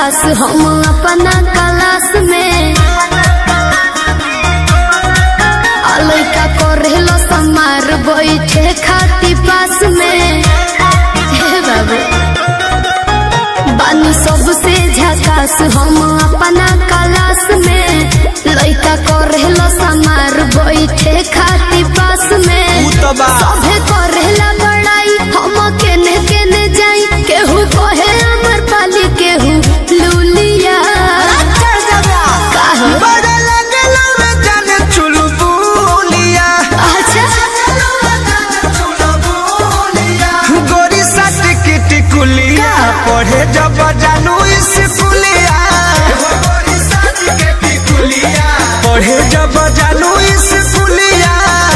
झकास हम अपना क्लास में आ लइका करेलो समार बैठे खाती पास में हे बाबू बानी सबसे झकास हम अपना क्लास में लइका करेलो समार बैठे खाती पास में ऊ तो बा। सभे करेला बड़ाई हम केने केने जाई केहू कहे अमर पाली केहू लूलिया काहे? बड़े लगलो रे जाने चुलबुलिया अच्छा गोरी सट की टिकुलिया पढ़े जब जानू स्कूलिया पढ़े जब जानू स्कूलिया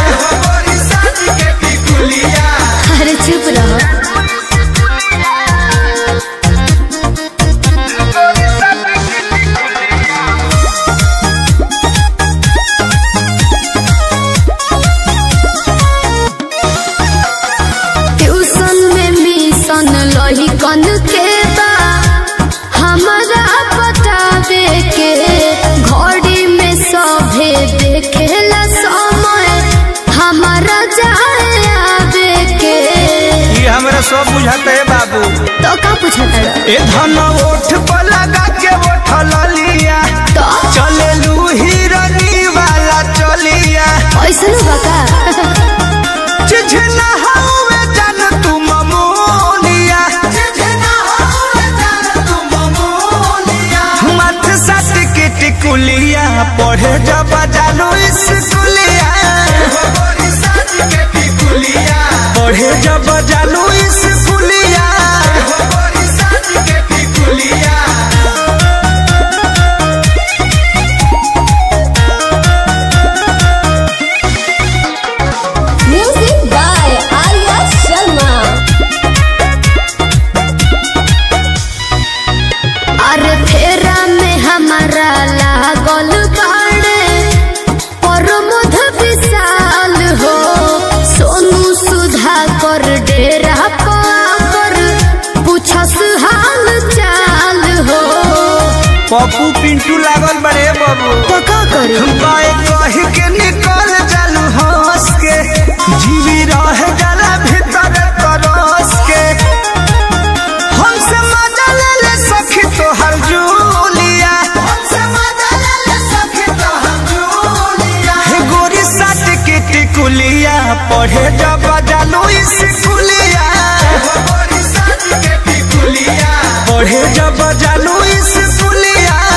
अरे चुप रहो ट्यूशन में मिशन लही कन के बा हमारा बतावे के घड़ी में सभे देखेला समय हमारा जाए आवे के ये हमरा सब बुझाते है बाबू तो का पूछता रहा? ए धन ओठ पर लगा के ओठल लिया तो चलेलू हिरनी वाला चलिया ऐसा बका चिझना हवे जान तू ममोलिया मथ सट के टिकुलिया पढ़े जब जानू स्कूलिया पढ़े जब जानू स्कूलिया म्यूजिक बाय आर्या शर्मा अरे फेरा में हमारा लागल बाड़े प्रमोद विशाल हो सोनू सुधा कर डेरा पर पूछस हाल चाल हो पप्पू पिंटू लागल बड़े बाबू तो का करी बाए कही के निकल जालू हंस के जीवी रह जाला भीतर तरस के हमसे मजा ले ले सखी तोहर जूलिया हे गोरी साट के टिकुलिया पढ़े जब जालू स्कूलिया पढ़े जब जालू स्कूलिया